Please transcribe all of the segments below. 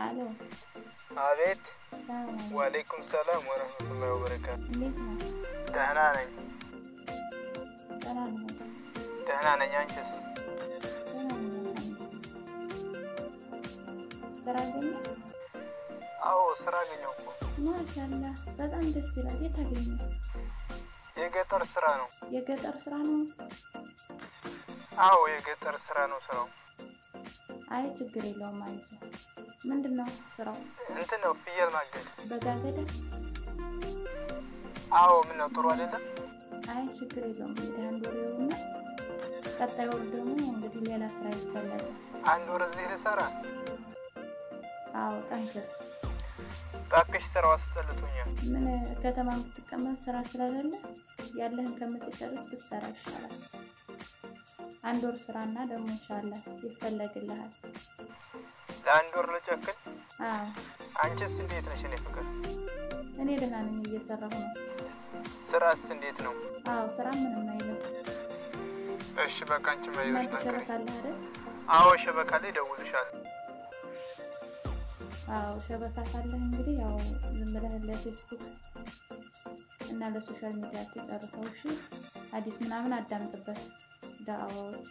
አሎ አቤት። ሰላም አለይኩም። ወአለይኩም ሰላም ወረህመቱላሂ ወበረካቱ። እንዴት ነው? ደህና ነኝ፣ ደህና ነኝ በጣም ደህና ነኝ። አንቺስ? ደህና ነኝ አልሐምዱሊላህ። ስራ አገኘህ? አዎ ስራ አገኘሁ እኮ። ማሻአላህ በጣም ደስ ይላል። የት አገኘህ? የገጠር ስራ ነው። የገጠር ስራ ነው? አዎ የገጠር ስራ ነው ስራው። አይ ችግር የለውም አይዞህ። ምንድን ነው ስራው? እንትን ነው ፍየል ማገድ። በጋገደ? አዎ ምን ነው ጥሩ አይደለም? አይ ችግር የለውም እንግዲህ አንድ ወር ይኸውና፣ ቀጣይ ወር ደግሞ እንግዲህ ሌላ ስራ ይፈለጋል። አንድ ወር እዚህ ልሰራ? አዎ ጠንክር። እባክሽ ስራው አስጠልቶኛል። ምን ከተማ የምትቀመጥ ስራ ስለሌለ ያለህን ከምትጨርስ ብትሰራ ይሻላል። አንድ ወር ስራና ደግሞ ኢንሻላህ ይፈለግልሃል። ለአንድ ወር ልጨክን? አዎ አንቺስ እንዴት ነሽ? እኔ ፍቅር እኔ ደህና ነኝ፣ እየሰራሁ ነው። ስራስ እንዴት ነው? አዎ ስራ ምንም አይልም። እሺ በቃ አንቺ መሪዎች እናንተ ነገሪ። ሸበካ አለ አይደል? አዎ ሸበካ ላይ እደውልልሻለሁ። አዎ ሸበካ ካለህ እንግዲህ ያው ዝም ብለህ ለፌስቡክ እና ለሶሻል ሚዲያ ትጨርሰው። እሺ ሀዲስ ምናምን አዳምጥበት። ዳዕዋዎች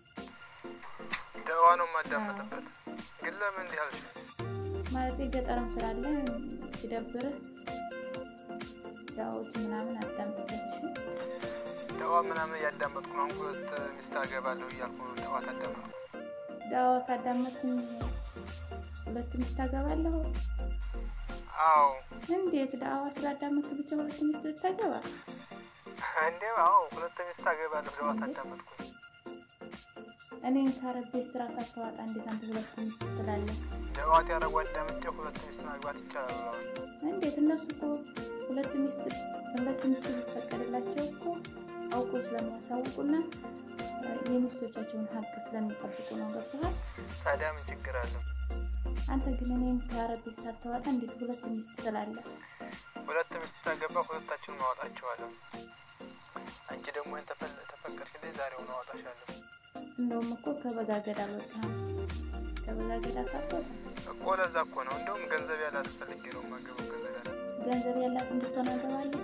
ደዋ ነው የማዳመጥበት። ግን ለምን እንዲህ አልሽ? ማለት ገጠርም ስላለ ሲደብርህ ዳዕዋዎች ምናምን አዳምጥበት። እሺ ደዋ ምናምን እያዳመጥኩ ነው። አሁን ሁለት ሚስት አገባለሁ እያልኩ ነው ደዋ ታዳመጥኩ። ዳዕዋ ካዳመጥኩኝ ሁለት ሚስት አገባለሁ። አዎ እንዴት ዳዕዋ ስላዳመጥክ ብቻ ሁለት ሚስት ልታገባ? እንዴ አዎ ሁለት ሚስት አገባለሁ ደዋ ታዳመጥኩ። እኔን ከአረብ ቤት ስራ ሳታዋጣ እንዴት አንተ ሁለት ሚስት ትላለህ? ደዋት ያደረጉ አዳምጬ ሁለት ሚስት ማግባት ይቻላል ብለዋል። እንዴት እነሱ እኮ ሁለት ሚስት ሁለት ሚስት ቢፈቀድላቸው እኮ አውቆ ስለሚያሳውቁና እ፣ የሚስቶቻቸውን ሀቅ ስለሚጠብቁ ነው። ገብቶሃል? ታዲያ ምን ችግር አለው? አንተ ግን እኔን ከአረብ ቤት ሳታዋጣ እንዴት ሁለት ሚስት ትላለህ? ሁለት ሚስት ታገባ ሁለታችንን ማወጣቸዋለሁ። አንቺ ደግሞ ይህን ተፈል- ተፈቀድሽልኝ ዛሬውን አወጣሻለሁ እንደውም እኮ ከበጋገድ አልወጣህም። ከበጋገድ ሳትወጣ እኮ ለዛ እኮ ነው። እንደውም ገንዘብ ያላት ፈልጌ ነው የማገባው። ገንዘብ ያላት ገንዘብ ያላት እንድትሆን አገባለሁ።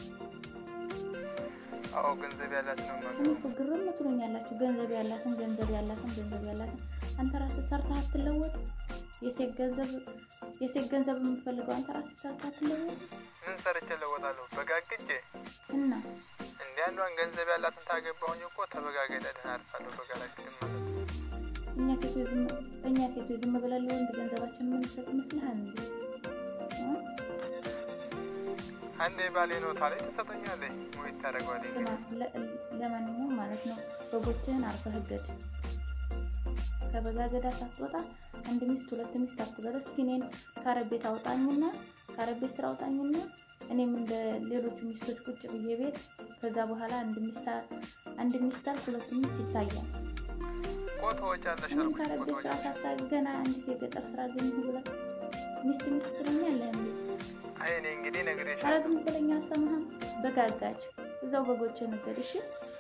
አዎ ገንዘብ ያላት ነው እኔ የማገባው። እኮ ግርም ትሉኛላችሁ። ገንዘብ ያላትን ገንዘብ ያላትን ገንዘብ ያላትን አንተ ራስህ ሰርተህ አትለወጥ። የሴት ገንዘብ የሴት ገንዘብ የምፈልገው አንተ ራስህ ሰርተህ አትለወጥ ምን ሰርቼ እለወጣለሁ? በጋግጄ እና እንደ አንዷን ገንዘብ ያላትን ታገባሁኝ እኮ ተበጋገደ ደህና አልፋለሁ። በጋላግድም ማለት ነው። እኛ ሴቶች ዝም እኛ ሴቶች ዝም ብለን ለወንድ ገንዘባችን የምንሰጥ ይመስልሃል እንዴ? እ? አንዴ ባሌ ነው ታለኝ ትሰጠኛለች ወይ ታደርገዋለች? ስማ ለ- ለማንኛውም ማለት ነው በጎችህን አርፈህ እገድ። ከበጋገዳ ሳትወጣ አንድ ሚስት ሁለት ሚስት አትበል። እስኪ እኔን ከአረብ ቤት አውጣኝና ከአረብ ቤት ስራ አውጣኝና እኔም እንደ ሌሎቹ ሚስቶች ቁጭ ብዬ ቤት ከዛ በኋላ አንድ ሚስት አ- አንድ ሚስት አልክ ሁለት ሚስት ይታያል። እኮ ተወጫለሽ እኔም አልኩሽ ከአረብ እኮ ቤት ስራ ተወጫለሽ። ሳታ ገና አንዲት የገጠር ስራ አገኘሁ ብለህ ሚስት ሚስት ትለኛለህ እንዴ? አይ እኔ እንግዲህ ኧረ ነግሬሻለሁ። ዝም ብለኝ አልሰማህም? በጋጋጅ እዛው በጎችን እገድ እሺ።